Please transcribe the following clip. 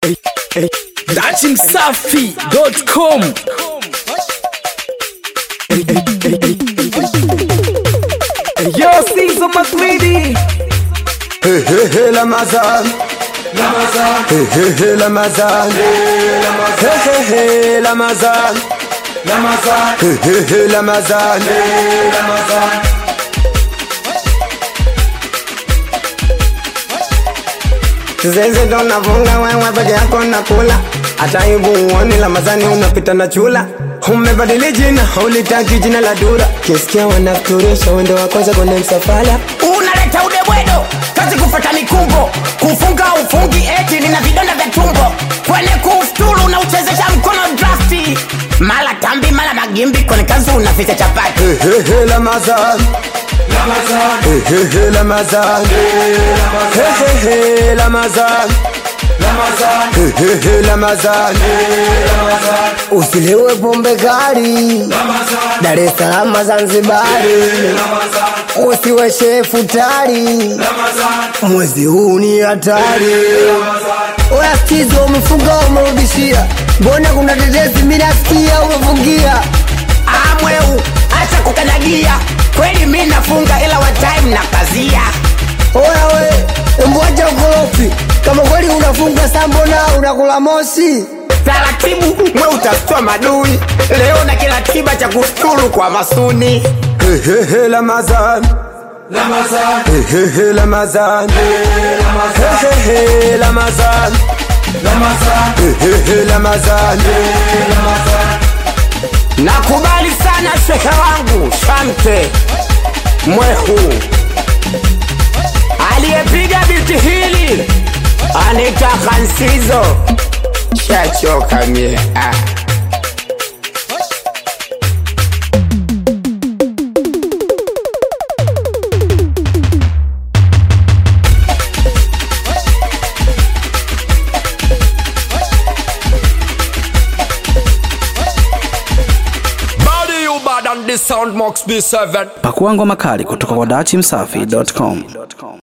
datimsafi.com Yo, Caesar McLeedy. Hey, hey, hey, Lamazan. Hey, hey, hey, Lamazan. Hey, hey, hey, Lamazan. Hey, hey, hey, Lamazan. Zenze ndo navunga wewe peke yako nakula hata aibu uone Lamazani unapita na chula umebadili jina ulitaki jina la dura kisikia wanafuturisha wendo wa kwanza kwenye msafara unaleta udebwedo kazi kufata mikumbo kufunga ufungi eti nina vidonda vya tumbo kwenye kufuturu unauchezesha mkono drafti mala tambi mala magimbi kwenye kazi unaficha chapati Hey, hey, hey, Lamazan. Hey, hey, hey, Lamazan. Hey, hey, hey, Lamazan. Hey, hey, hey, Lamazan. Usilewe pombe kali Dar es Salaam Zanzibari, usiwe shefu tari, mwezi huu ni hatari. Oya skizo, umefunga umerudishia, mbona kuna tetesi mimi nasikia umefungia amweu acha kukanyagia kweli mi nafunga ila wa time na kazia Oya we, mbwacha ukorofi, kama kweli unafunga saa mbona unakula moshi? taratibu mwe utastua madui leo na kila tiba cha kusturu kwa masuni Hey, hey, hey, Lamazan. Hey, hey, hey, Lamazan. Hey, hey, hey, Lamazan. Hey, hey, hey, Lamazan. nakubali sana shehe wangu shamte mwehu aliyepiga biti hili anitaka nsizo shachoka mie ah. Body you bad and the sound must be seven. Pakua ngoma kali kutoka kwa datimsafi.com.